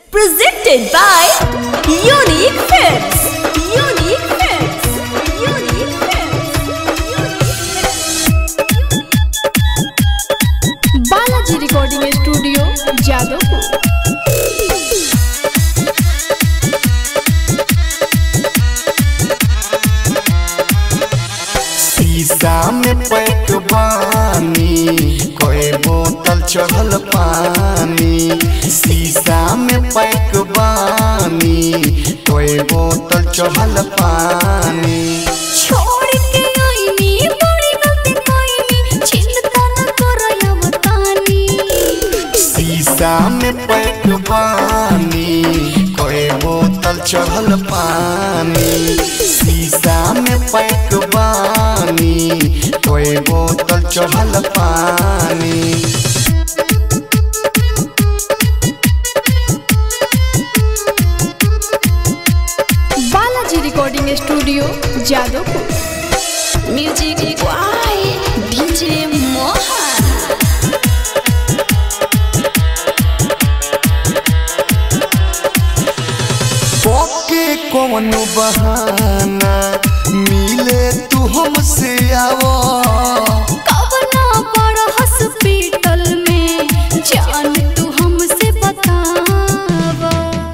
Presented by Unique Films. Unique Films. Unique Films. Balaji recording studio Jadavpur शीशा में pack बानी कोई बोतल चढ़ल पानी शीशा में पैक बानी कोई बोतल चढ़ल पानी छोड़ के आईनी बड़ी गलती कईनी चिंता न करया बतानी शीशा में पैक बानी कोई बोतल चढ़ल पानी शीशा में पैक बानी कोई बोतल चढ़ल पानी Balaji recording studio Jadavpur Music by DJ Mohan. पके कौन बहाना मिले तू हमसे आवो कवना बड़ा हॉस्पिटल में जान तू हमसे बतावा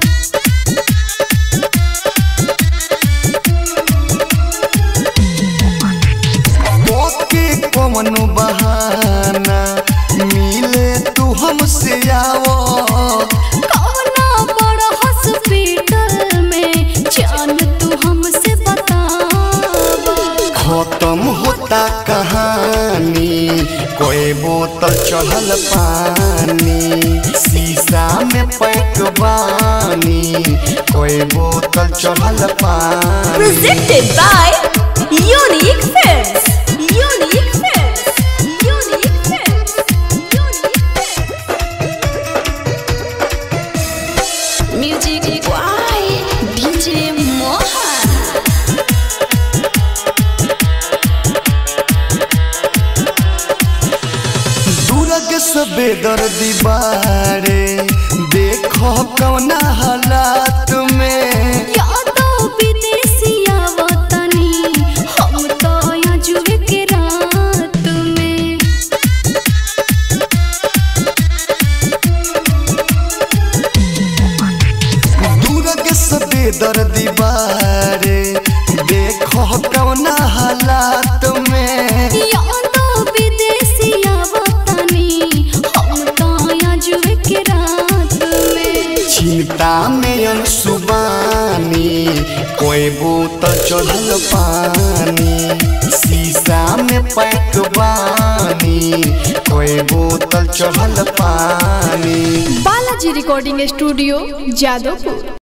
पके कौन बहाना मिले तू हमसे आवो कवना बड़ा हॉस्पिटल में जान तू हमसे बतावा खत्म होता कहानी कोई बोतल चढ़ल पानी शीशा में पैक बानी कोई बोतल चढ़ल पानी Presented by Unique Films. Unique Films. Unique Films. Unique Films. Music by DJ Mohan. दूरग सबे दर्दी बारे देखो कौना हालात में यादो विदेशिया वतनी हम तो यहाँ जुए के रात में दूरग सबे दर्दी बारे देखो कौना हालात में यादो विदेशिया वतनी हम तो यहाँ जुए के रात में चिंता में अनसुबानी कोई बोतल चढ़ल पानी शीशा में पैक बानी कोई बोतल चढ़ल पानी बालाजी रिकॉर्डिंग स्टूडियो जादवपुर